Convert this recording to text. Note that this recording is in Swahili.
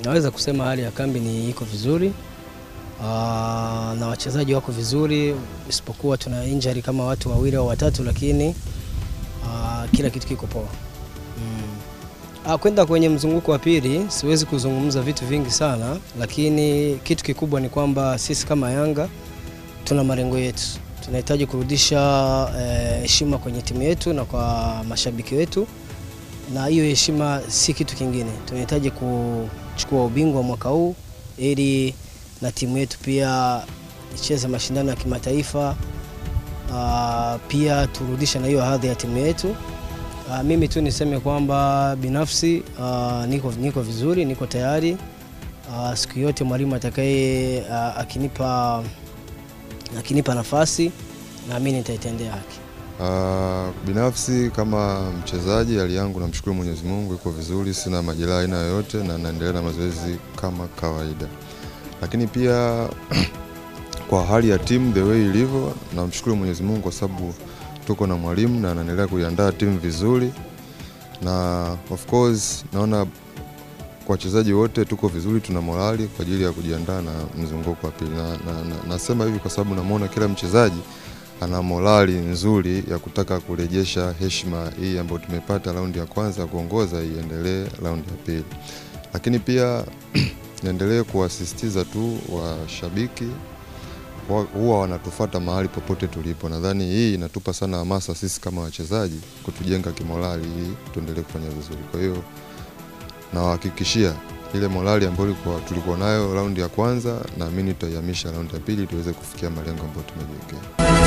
naweza kusema hali ya kambi ni iko vizuri Aa, na wachezaji wako vizuri, isipokuwa tuna injury kama watu wawili au watatu, lakini aa, kila kitu kiko poa. Mm. Ah, kwenda kwenye mzunguko wa pili siwezi kuzungumza vitu vingi sana, lakini kitu kikubwa ni kwamba sisi kama Yanga tuna malengo yetu, tunahitaji kurudisha eh, heshima kwenye timu yetu na kwa mashabiki wetu, na hiyo heshima si kitu kingine. Tunahitaji kuchukua ubingwa mwaka huu ili na timu yetu pia icheze mashindano ya kimataifa. Ah, pia turudishe na hiyo hadhi ya timu yetu. Ah, mimi tu niseme kwamba binafsi ah, niko, niko vizuri, niko tayari. Ah, siku yote mwalimu atakaye ah, akinipa, akinipa nafasi naamini nitaitendea haki. Uh, binafsi kama mchezaji hali yangu namshukuru Mwenyezi Mungu iko vizuri, sina majeraha aina yoyote na naendelea na mazoezi kama kawaida, lakini pia kwa hali ya timu the way ilivyo, namshukuru Mwenyezi Mungu kwa sababu tuko na mwalimu na anaendelea kuiandaa timu vizuri, na of course naona kwa wachezaji wote tuko vizuri, tuna morali kwa ajili ya kujiandaa na mzunguko wa pili, na, na, na, nasema hivi kwa sababu namwona kila mchezaji ana morali nzuri ya kutaka kurejesha heshima hii ambayo tumepata raundi ya kwanza ya kuongoza iendelee raundi ya pili, lakini pia niendelee kuwasisitiza tu washabiki wa- huwa wanatufata mahali popote tulipo. Nadhani hii inatupa sana hamasa sisi kama wachezaji kutujenga kimorali ili tuendelee kufanya vizuri. Kwa hiyo nawahakikishia ile morali ambayo ilikuwa- tulikuwa nayo raundi ya kwanza, naamini tutaihamisha raundi ya pili tuweze kufikia malengo ambayo tumejiwekea.